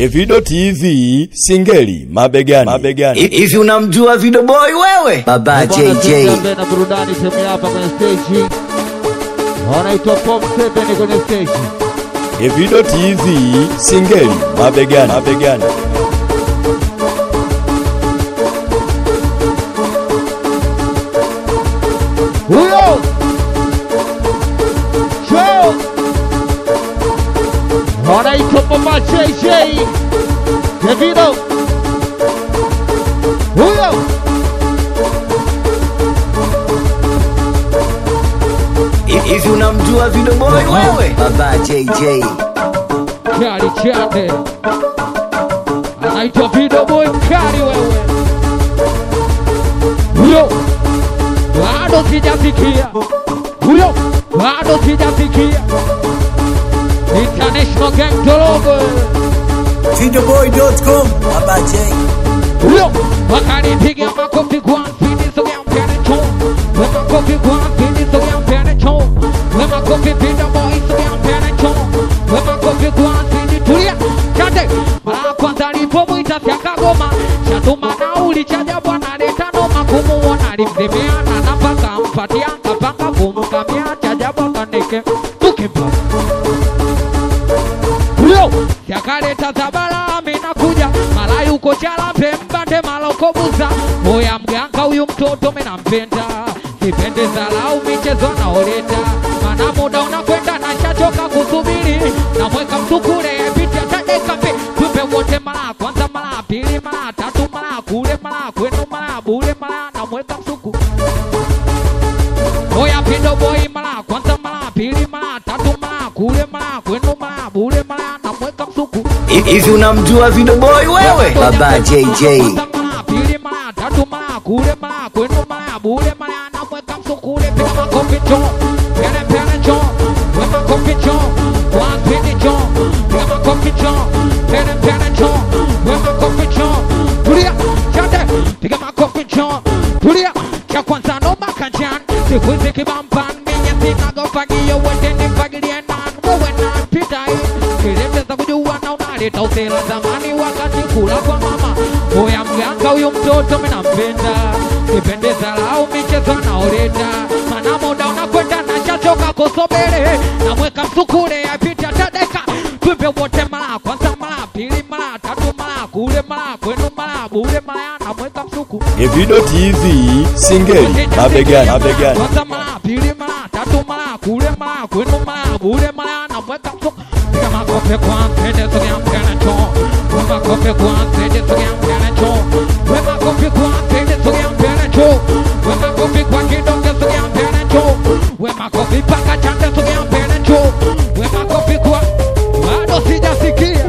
Evido TV Singeli mabegani, mabegani. Hivi unamjua Video Boy wewe? Baba Bwana JJ. tuende na burudani sehemu hapa kwenye stage. Wanaitwa Pop 7 kwenye stage. Evido TV Singeli mabegani, mabegani. Huyo Show wanaitwa Papa JJ Davido huyo Hivi unamjua Video Boy wewe? Baba JJ. Kali chande anaitwa Video Boy Kali wewe huyo bado sijafikia huyo bado sijafikia International Gang Dologo Videoboy.com. Baba J. huyo wakanipiga makofi kwa mpini sogea mpene cho we makofi kwa mpini sogea mpene cho we makofi Video Boy sogea mpene cho we makofi kwa mpini tulia chande mara kwanza alipomwita fyakagoma chatuma nauli chaja bwana leta noma kumuona alimzemeana na mpaka mpatia kapanga kumkamia chaja bwana nike tukimpa huyo yakaleta zabala amenakuja mala yuko chala pembande maloko buza moya mganga huyu mtoto menampenda sipende zalau michezo anaoleta mana muda unakwenda na shachoka kusubiri namweka msukule piti atadekape tupe wote mara kwanza mara pili mara tatu mara kule mara kwenu mara bule mara namweka msuku Oya pindo boy mara kwanza mara pili mara tatu mara kule mara kwenu mara bule mara namweka msuku Hivi unamjua Video Boy wewe? Baba JJ. mara pili mara tatu mara kule mara kwenu mara bule mara namweka msukule piga makofi cho pele pele cho we makofi cho one twenty cho piga makofi cho pele pele cho we makofi cho tulia chande piga makofi cho tulia cha kwanza no makanjan siku hizi kibampan minya sinagofagio wende nifagilie nan wewe nan pitai kiliteza kujua na unaleta usela zamani wakati kula kwa mama oya mganga huyu mtoto minampenda kipendeza lau michezo anaoleta mana muda unakwenda na chachoka kusubiri namweka msukule apita tadeka tupe wote mara kwanza mara pili mara tatu mara kule mara kwenu mara bure mara namweka msuku Evido TV Singeli mabegani, mabegani. kwanza mara pili mara tatu mara kule mara kwenu mara bure mara namweka msuku piga makofi kwa mpende sogea mpende cho we makofi kwa mpende sogea mpende cho we makofi kwa mpende sogea mpende cho we makofi kwa kidonge sogea mpende cho we makofi paka chande sogea mpende cho we makofi kwa bado sijasikia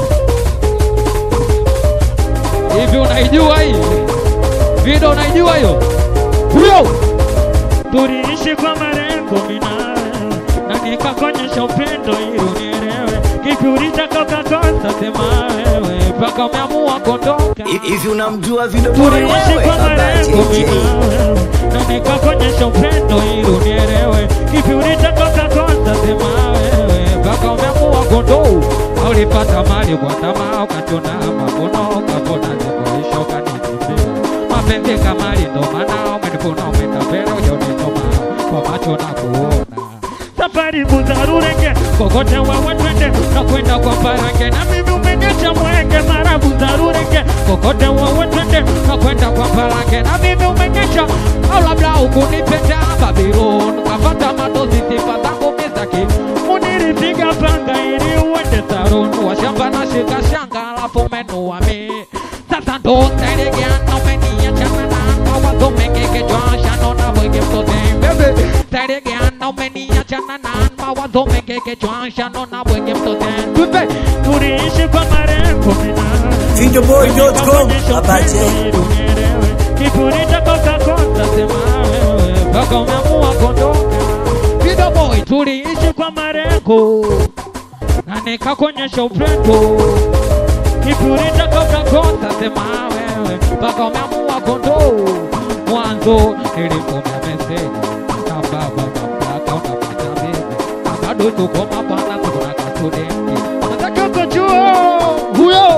hivi unaijua hii video unaijua hiyo huyo tuliishi kwa malengo minawe na nikakonyesha upendo ili unielewe kipi ulichokokakosa sema wewe mpaka umeamua kuondoka Hivi unamjua Video Boy tuliishi wewe? kwa Baba malengo JJ. minawe na nikakonyesha upendo ili unielewe kipi ulichokokakosa sema wewe mpaka umeamua kuondoka ulipata mali kwa tamaa ukachona mavuno ukavuna zikuisha ukanitibia mapenzi kamali ndo maana umenipuna umeenda mbele ujaunitoma kwa macho na kuona safari buzarurenge kokote wawe twende na kwenda kwa parange na mimi umenyesha mwenge mara buzarurenge kokote wewe twende na kwenda kwa parange na mimi umenyesha au labda ukunipenda Babylon kafata madozi sifa zangu mizaki uniripiga panga ili uende Sarun washamba na shika shanga alafu umenua mi sasa ndo teregeana umeniachana na mawazo mengi kichwa shano na wege mtote bebe teregeana umeniachana na mawazo mengi kichwa shano na wege mtote tupe tuliishi kwa marengo minawe Videoboy.com. Baba J. kipuri chakokakosa sema wewe mpaka umeamua kuondoka Video boy tuliishi kwa marengo na nikakonyesha upendo kipuri chakokakosa sema wewe mpaka umeamua kondoo mwanzo nilikumia meseji na baba mamlaka unapata bebe na bado tuko mabwana tukuna kasudenti nataka kujua huyo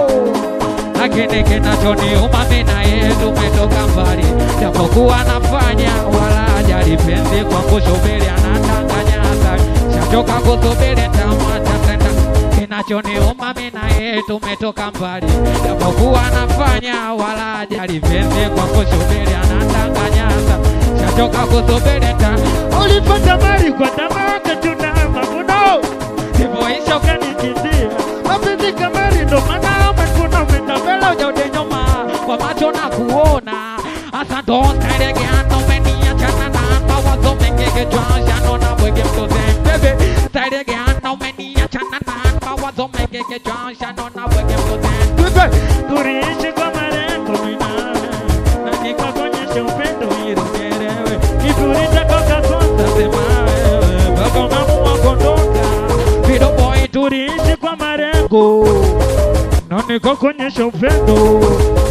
lakini kinachoniuma mimi na yeye tumetoka mbali, japokuwa nafanya wala hajali penzi kwangu, shubiri anadanganya hatari, shachoka kusubiri tamwacha tena kinachoniuma mimi na yeye tumetoka mbali, japokuwa nafanya wala hajali penzi kwangu, shubiri anadanganya hatari, shachoka kusubiri ta ulipata mali kwa tamaa ukachuna mavuno hivyoisha ukanikimbia mapenzi kamari ndo maana umekuna umeenda mbele ujaute nyuma kwa macho na kuona hasa ndo stairegeana umeniachana na mawazo mengi kichwani naona bwege mtoze bebe stairegeana umeniachana na mawazo mengi kichwani naona bwege mtoze bebe turiishi kwa malengo minawe na nikakuonyesha upendo irugerewe kipulitakoka kwanza sema wewe mpaka umeamua kuondoka video boy turiishi kwa malengo na nikakuonyesha upendo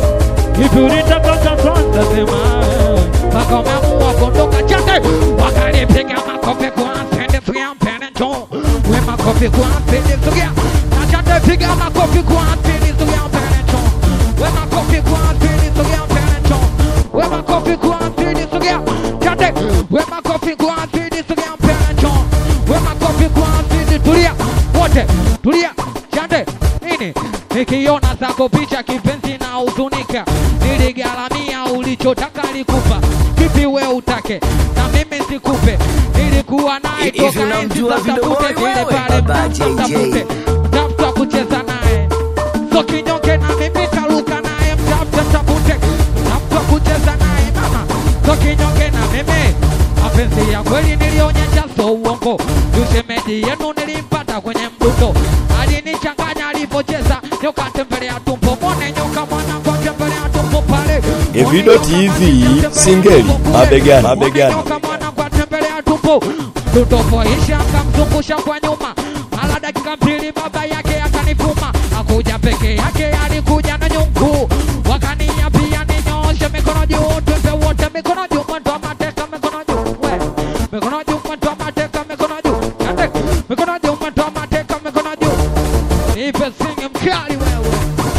kipulitakoka kwanza sema wewe mpaka umeamua kuondoka chake wakalipiga makofi kwa mpende sugia mpende njoo we makofi kwa mpende sugia na chate piga makofi kwa mpende sugia mpende njoo we makofi kwa mpende sugia mpende njoo we makofi kwa mpende sugia chate we makofi kwa mpende sugia mpende njoo we makofi kwa mpende tulia wote tulia chate nini nikiona zako picha kipenzi na huzunika niligharamia ulichotaka likupa kipi we utake na mimi sikupe nilikuwa naye Hivi toka enzi unamjua za Video tafute Boy zile wewe? pale Baba JJ. mtafute mtafuta kucheza naye so kinyonge na mimi kaluka naye mtafuta tafute mtafuta kucheza naye mama so kinyonge na mimi mapenzi ya kweli nilionyesha so uongo ushemeji yenu nilimpata kwenye mdundo alinichanganya alipocheza nyoka tembelea tumbo mwone nyoka mwanangu tembelea tumbo pale Evido TV, singeli, mabegani, mabegani. nyoka mwanangu atembelea tumbo mdundo poisha akamzungusha kwa nyuma mara dakika mbili baba yake akanifuma akuja peke yake alikuja na nyungu wakaniambia ninyoshe mikono juu twende wote mikono juu mwendo wa mateka mikono juu we mikono juu mwendo wa mateka mikono juu Yande, mikono juu mwendo wa mateka mikono juu nipe singe mkali wewe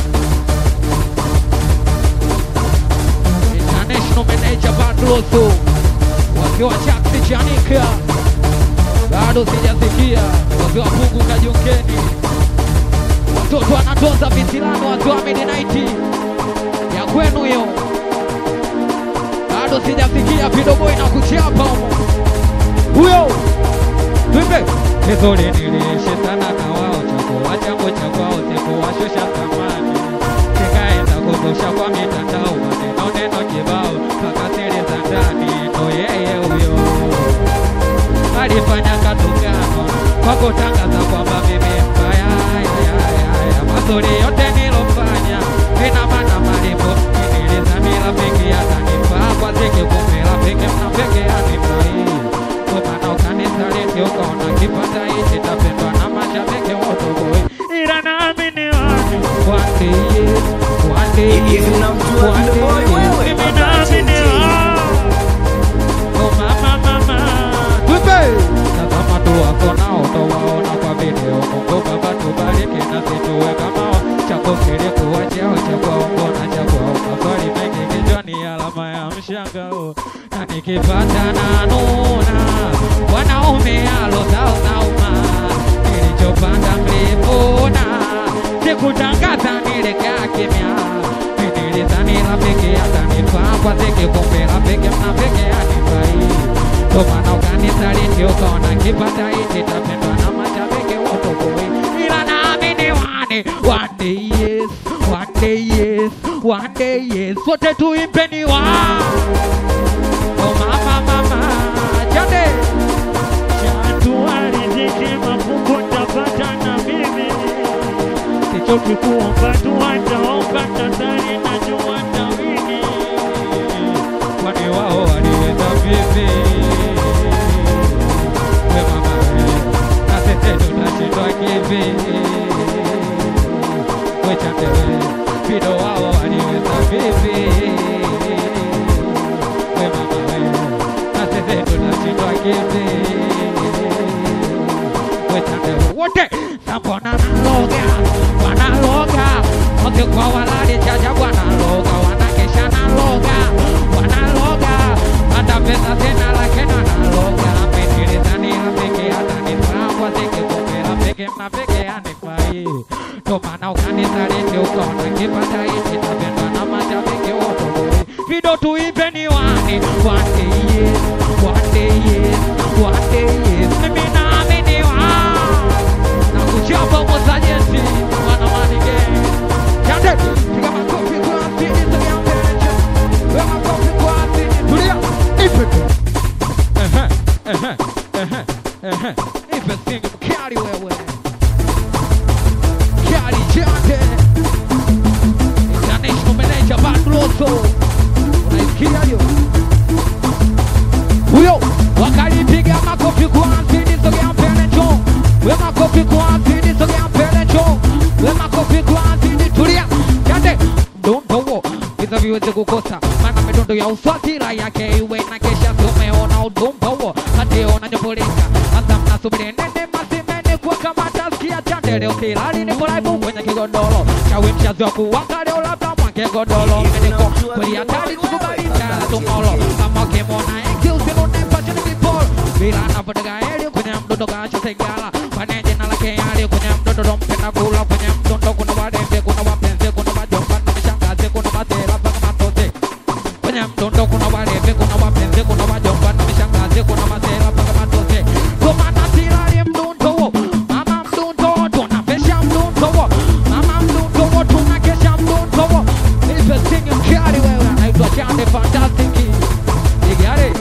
international manager Badroso wakiwa Chaksi Chanika bado sijasikia wakiwa Pungu Kajongeni watoto wanatoza visilano wakiwa midnight ya kwenu hiyo bado sijasikia vidoboi na kuchapa humo huyo Twimbe vizuri nilishe sana na wao chakula changu cha kwao sikuwashusha thamani kikaenda kuzusha kwa mitandao maneno neno kibao mpaka siri za ndani ndo yeye huyo alifanya katukano kwa kutangaza kwamba mimi mbaya ya, ya, ya, ya. mazuri yote nilofanya ina maana malipo nilizani rafiki atanifaa kwa ziki kumbe rafiki mnafiki anifai kwa maana ukanisaliti ukaona kipata hichi tapendwa na mashabiki wotoboi ila naamini wani one day yes one day Hivi yes unamjua one Video day Boy yes wewe? mimi Baba naamini JJ. wani oh mama mama Tupe! Tazama tu wako nao utawaona kwa video. Mungu Baba tubariki na situwe kama wao. chako kilikuwa chao cha kwaongo na cha kwao. Maswali mengi kichwani, alama ya mshangao, na nikipata na nuna wanaume alo zao nauma, nilichopanda mlivuna, sikutangaza nilikaa kimya nilidhani rafiki atanifaa kwa ziki, kumbe rafiki mnafiki anifai ndo maana ukanisaliti ukaona kipata hichi tapendwa na mashabiki wotoboi, ila naamini wani one day yes, one day yes, one day yes, sote tuimpeni wa oh mama mama jade Chatu riziki mafungu tapata na mimi sichoki kuomba dua nitaomba nadhani najua tawini kwani wao waliweza vipi? We mama we, na sisi tunashindwa kivi? We chande we, Fido wao waliweza vipi? We mama we, na sisi tunashindwa kivi? We chande we, wote sambona naloga wanaloga wote kwa walali chacha bwana loga wanakesha na loga wanaloga hata pesa tena lakini analoga ametilizani apeke atanifaa wazeke kopela peke mnapeke anifai ndo maana ukanisaliti ukaona kipata hichi napendwa na mashabiki wote vido tuipeni wani one day yes one day yes one day yes mimi naamini wa na kuchapa mwasajenti wana wanige Chande, piga makofi kwa asili, sogea mbele cha. Piga makofi kwa asili, tulia. Ipe tu. Ehe, ehe, ehe, ehe. Ipe singi mkali wewe. Kali Chande. International manager Bandroso. Unaisikia hiyo? huyo wakalipiga makofi kwa asili, sogea mbele njoo. We makofi kwa asili, sogea mbele njoo. We makofi kwa asili, tulia. Chande, mdundo huo visa viweze kukosa, maana midundo ya uswatira yake iwe na kesha. Tumeona udumba huo hationa nyoboleka, hasa mnasubiri nene masimene kwa kama taskia Chande leo silali, niko live kwenye kigodoro chawi mshazi wa kuwaka leo labda mwake godoro niko kweli hatari tukubali sana tumolo kama ukimwona eki usinune pachini viporo bila anapotega heli kwenye mdundo kacho segala paneje na lake hali kwenye mdundo dompenda kula kwenye mdundo kuna walembe kuna wapenzi kuna wajomba na mishangazi kuna masera mpaka matoze kwenye mdundo kuna walembe kuna wapenzi kuna wajomba na mishangazi kuna masera mpaka matoze kwa maana silali mdundo huo mama mdundo tunapesha mdundo huo mama mdundo huo tunakesha mdundo huo Nipe singi mkali wewe anaitwa Chande Fantastic Igare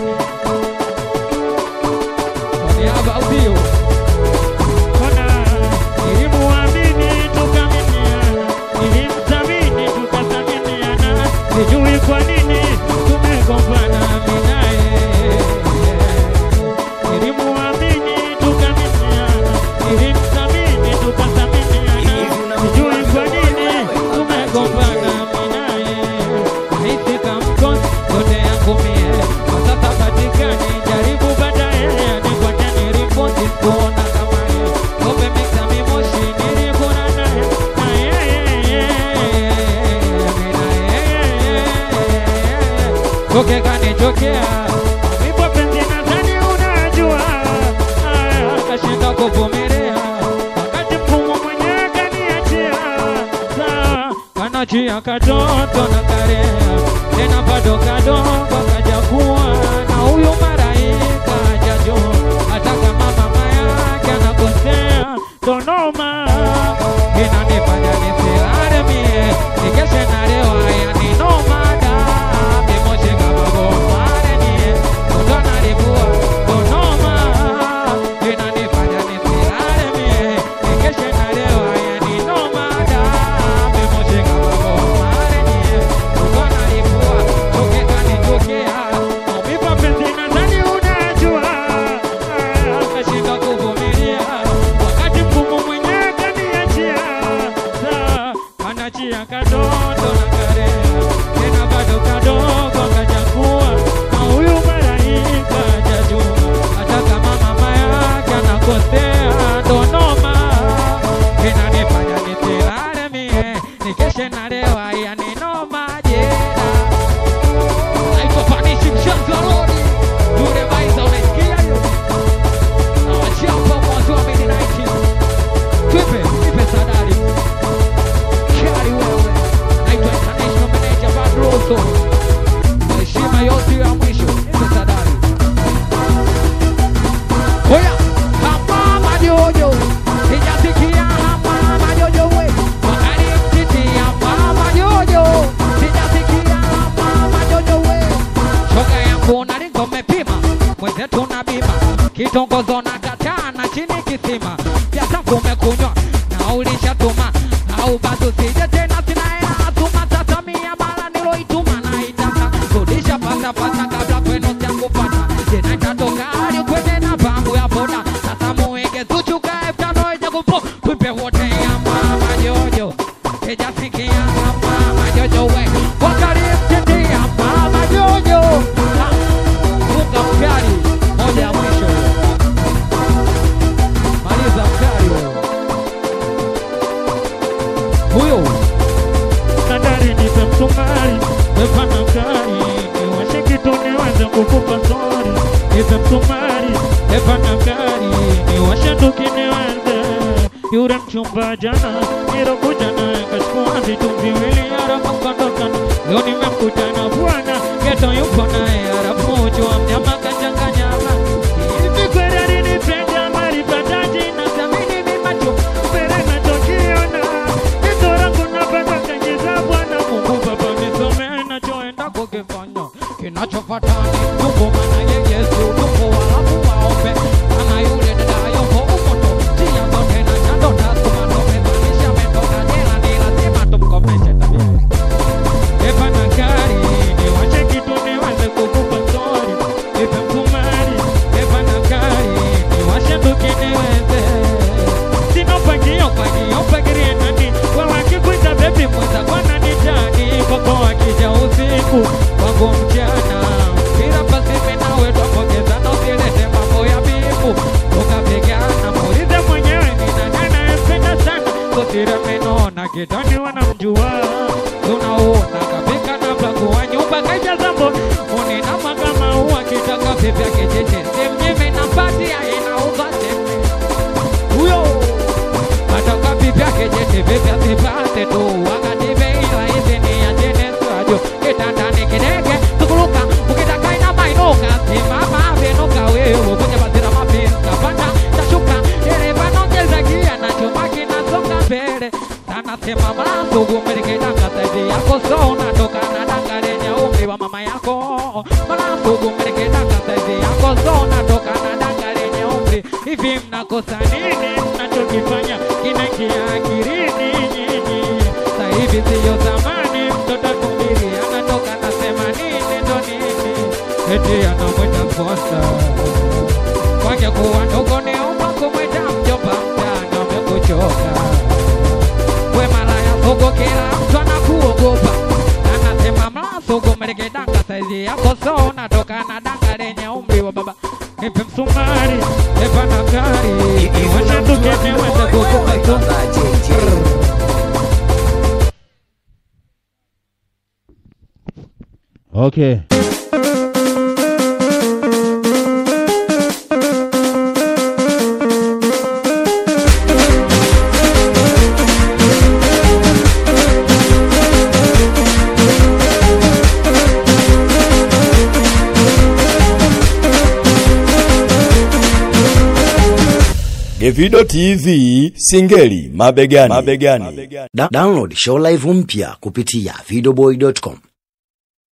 Kwa niaba au sio? Ona, nilimuamini tukaminiana, nilimthamini tukathaminiana, sijui kwa nini tumegombana mimi naye. Nilimuamini tukaminiana, nilimthamini tukathaminiana, sijui kwa nini tumegombana mimi naye. Nahisi kamkosi yote yangu mie, kwa sasa patikani, jaribu baadaye nikwate niripoti kuona kama yeye. Ng'ombe mixa mimoshi nilikula naye, na yeye, mimi na yeye. Choke kanichokea Nipo penzi nadhani unajua Aya, kashinda kuvumilia Wakati mfumo mwenyewe kaniachia Sawa, kanachia katoto na karea Tena bado kadogo kajakuwa Na huyu maraika hajajua Hata kama mama yake anakosea Tonoma Inanifanya nisilale mie Nikeshe na leo haya ni nomada Mimoshe kama gomare nie Kutona libua Tonoma Inanifanya nisilale mie Nikeshe na leo haya ni nomada Mimoshe kama gomare nie Kutona libua Choke kanichokea Maumivu penzi nadhani unajua Kashinda kuvumilia Wakati mgumu mwenyewe kaniachia Sawa, kanachia kadoto na karea Tena bado kadogo kajakuwa Na huyu malaika hajajua Hata kama mama yake anakosea Ndonoma Inanifanya nisilale mie Nikeshe na leo haya ni noma jera Naitwa Panishi Mshanzi wa Rodi Yule Baiza unaisikia hiyo Na wachapa mwanzo wa midnight Twipe, nipe sadari Kari wewe Naitwa International Manager Badroso Heshima yote ya mwisho Nipe sadari Oya Hapa majojo Sijasikia hapa majojo we Wakali mtiti hapa majojo Sijasikia hapa majojo we Shoga yangu nalingo mepima Mwenzetu na bima Kitongozo na kataa na chini kisima Jasangu umekunywa na ulishatuma Au bado sije tena sina hela Tuma sasa mia mara niloituma na itaka Rudisha pasa pasa kabla kwenu siakupata Tena itatoka hadi kwenye na pangu ya boda Sasa muige zuchuka elfu tano ije kupo Tuipe wote ya mama jojo Sijasikia hapa majojo we Wakali mtiti ya mama jojo Ha, Funga mkali moja ya mwisho maliza mkali wewe huyo gari niwashe tukiniweze yule mchumba jana nirokuja naye kachukua vitu viwili harafu kondoka leo nimemkuta na bwana geto yupo naye harafu jua mnyama kachanganyama hivi kweli alinipenda malipataji na thamini mimacho mbele nachokiona geto langu napenda kanyiza bwana mungu baba nisome nachoenda kukifanya Kinachofata ni Mungu maana ye Yesu tupo walafu waombe Maana yule dada yupo umoto Njia zote na chando na sumano Mebanisha metoka jela ni lazima tumkomeshe tabia Epa na gari niwache kitu niweze kukupa story Epa msumari Epa na gari niwashe tuki niweze Sino pagio pagio pagirie nani Wewe akikuita baby mwenza kwa nani jani Kwako akija usiku kwangu mchana Bila basi menawe twapongezana usilete mambo ya bifu Tukapigana Muulize mwenyewe ni nani anayempenda sana Kosira menona kitani wanamjua Tunaona kapika na pakua nyumba kaja zambo Unina makama uwa kitaka pepe kecheche Semnyeme na pati ya inauza seme Huyo Ataka pipi yake jete pepe asipate tu Wakati beila hizi ni ya jene swajo Kitandani kidege tukuluka Ukitaka ina mainuka Simama vinuka wewe Kwenye bazira mapenzi Kapanda tashuka Dereva nongeza gia Na chuma kinasonga mbele Sana sema mlango Umelikitanga saizi yako So unatoka na danga lenye umri wa mama yako Mlango umelikitanga saizi yako So unatoka na danga lenye umri Hivi mnakosa nini mnachokifanya kinaingia akilini nyinyi Sasa hivi siyo zamani mtoto kumbili anatoka nasema nini ndo nini eti anamwita sponsor kwake kuwa ndogo ni umba kumwita mjomba mtana amekuchoka we malaya sogo kila mtu anakuogopa anasema mlasogo melekedanga saizi yako so unatoka na danga lenye umri wa baba Nipe msumari, epa na gari Hivi Washa unamjua tukene Video weze Boy kukupa wewe? tu Baba JJ. Okay. Gevido TV Singeli mabegani. mabegani. Da- download show live mpya kupitia videoboy.com